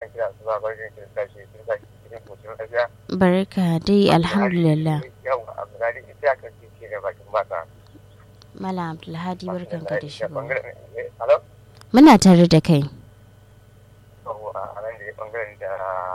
kira su ba barkin kin tashi kin tashi cikin kocin lafiya. barka dai alhamdulillah Yau Abdulhadi ita kan ce da bakin baka. malam abdulhadi barkanka da shigo Hello? muna tare da kai Yau a nan da bangaren da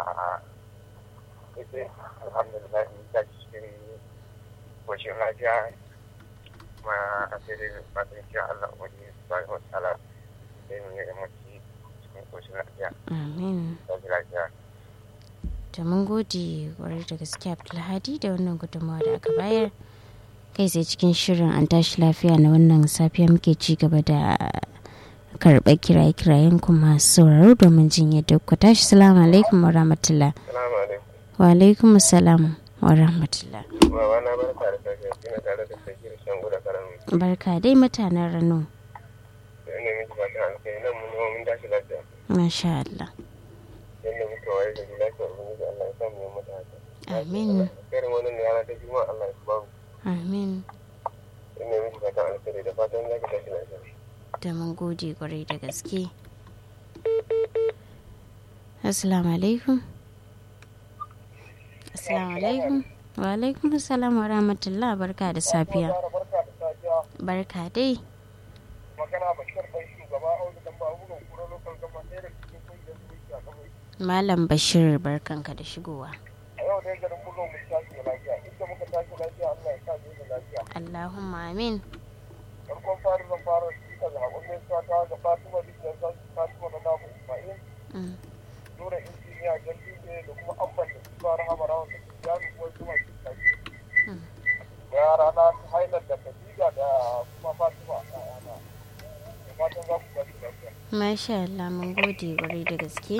ita alhamdulillah ta cikin kocin lafiya kuma a sai dai fatan cewa Allah wani subhanahu wa ta'ala sai mu yi mace cikin kocin lafiya. amin Tashi lafiya. to mun gode kwarai da gaske abdulhadi da wannan gudunmawa da aka bayar kai sai cikin shirin an tashi lafiya na wannan safiya muke ci gaba da karɓar kiraye-kirayen kuma sauraro domin jin yadda ku tashi salamu alaikum wa rahmatullah Salamu alaikum. wa alaikum salam wa rahmatullah Baba na barka da safiya kina tare da sakir shan guda karamin. barka dai mutanen rano Da ina miki fatan alkai nan mun mun tashi lafiya. masha Allah Yanda muka waye da lafiya ubangiji Allah ya samu mu mata haka. amin Karin wannan rana ta juma'a Allah ya ba mu. amin Ina miki fatan alkai da fatan za ki tashi lafiya. da mun gode kwarai da gaske assalamu alaikum assalamu alaikum wa alaikum assalam wa rahmatullah barka da safiya Barka da safiya. barka dai Magana Bashir bai shugaba Audu dan ba bugun kura lokal gama ɗaya da cikin kungiyar zuciya kamar. malam bashir barkanka da shigowa A yau dai garin bugun mu tashi lafiya. Inda muka tashi lafiya Allah ya sa mu da lafiya. allahumma amin farkon fari zan fara sika da haƙon gaisuwa ta ga fatima bishiyar zaki fatima na namu ismail Mm, nura injiniya jan dutse da kuma abban da su fara hama rawan da su jami ko kuma su kaji mm. da yara na hailar da khadija da kuma fatima a yana da fatan za ku ba su lafiya masha Allah mun gode kwarai da gaske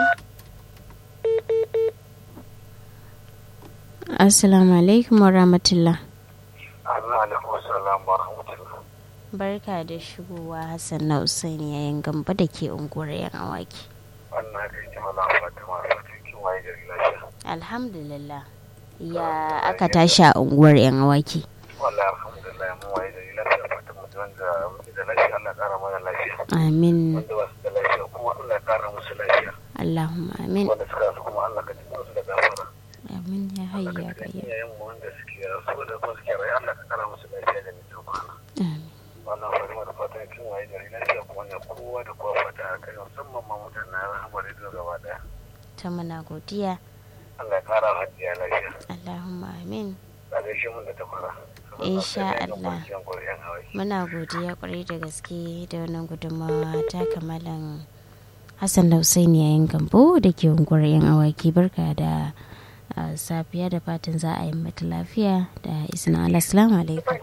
assalamu alaikum wa rahmatullah Allah alaikum wasallam wa rahmatullah barka da shigowa hassan na usaini yayin gamba da ke unguwar yan awaki wannan kai ce mana fatima fatin kin waye da lafiya alhamdulillah ya aka tashi a unguwar yan awaki wallahi alhamdulillah mun waye da lafiya fatima wanda muke da lafiya Allah ya kara mana lafiya amin wanda ba su da lafiya kuma Allah ya kara musu lafiya allahumma amin wanda suka rasu kuma Allah ka ji su da gafara amin ya hayya ga ya iyayen mu wanda suke rasu da kuma suke rayu Allah ka kara musu lafiya da mutum kwana amin wannan fatima da fatan kin waye da lafiya kuma ne kowa da kowa fata a kai musamman ma mutanen rahama da gaba daya ta muna godiya Allah ya kara hajjiya lafiya allahumma amin a gaishe mun da ta fara Insha Allah. muna godiya kwarai da gaske da wannan gudunmawa ta kamalan hassan da Hussaini yayin gambo da ke unguwar yan awaki barka da ah, safiya da fatan za a yi mata lafiya da izinin Allah assalamu alaikum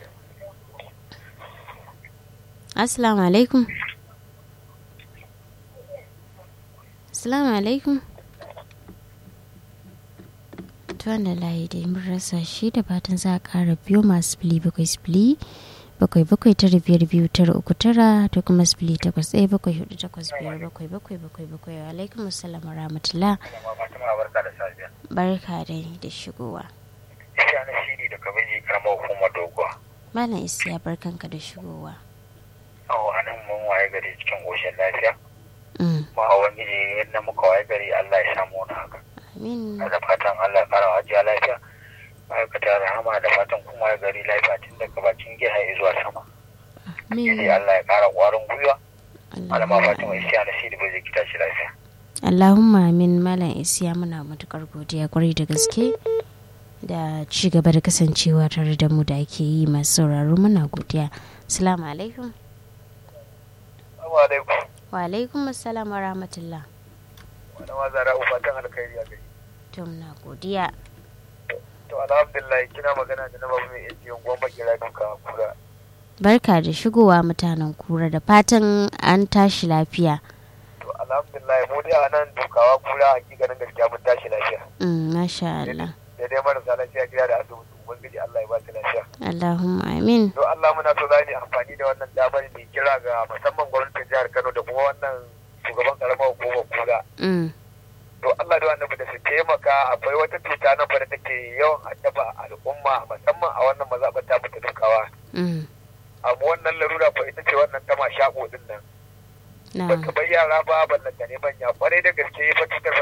assalamu alaikum assalamu alaikum ta wanda layi dai mun rasa shi da fatan za a kara biyo masu fili bakwai sifili bakwai bakwai tara biyar biyu tara uku tara da kuma sifili takwas ɗaya bakwai hudu takwas biyar bakwai bakwai bakwai bakwai wa alaikum assalam wa rahmatullah Fatima barka da safiya barka dai da shigowa Isha na shiri da kabeji karamar hukumar doguwa malam isiya barkanka da shigowa awo a nan mun waye gari cikin ƙoshin lafiya Mm, ma a wani yadda muka waye gari Allah ya samu wani haka amin da fatan Allah ya kara wa ajiya lafiya ma'aikata rahama da fatan kuma ya gari lafiya tun daga bakin gida zuwa sama amin sai Allah ya kara ƙwarin gwiwa malama Allahumma Fatima Isiya na shiri bai zai kita shi lafiya Allahumma amin malam isiya muna matukar godiya kwarai da gaske da ci gaba da kasancewa tare da mu da ake yi masu sauraro muna godiya assalamu alaikum Assalamu alaikum wa alaikum assalam wa rahmatullah wani ma zara fatan alkhairi a gari to muna godiya to alhamdulillah kina magana da na babu mai yanzu yangon bakira duka kura barka da shigowa mutanen kura da fatan an tashi lafiya to alhamdulillah mu dai a nan dukawa kura hakikanin gaskiya mun tashi lafiya Mm, masha Allah da dai marasa lafiya gida da asibiti ubangiji Allah ya ba su lafiya Allahumma amin to Allah muna so za mu amfani da wannan damar mai kira ga musamman gwamnatin jihar Kano da kuma wannan shugaban karamar hukumar kura Mm, to Allah da wannan da su taimaka akwai wata cuta nan fa da take yawan addaba al'umma musamman a wannan mazaɓar ta fita dukawa mm, amma wannan larura fa ita ce wannan ta mashaƙo din nan na ba ta bai yara ba ballanta ne manya kwarai da gaske fa cutar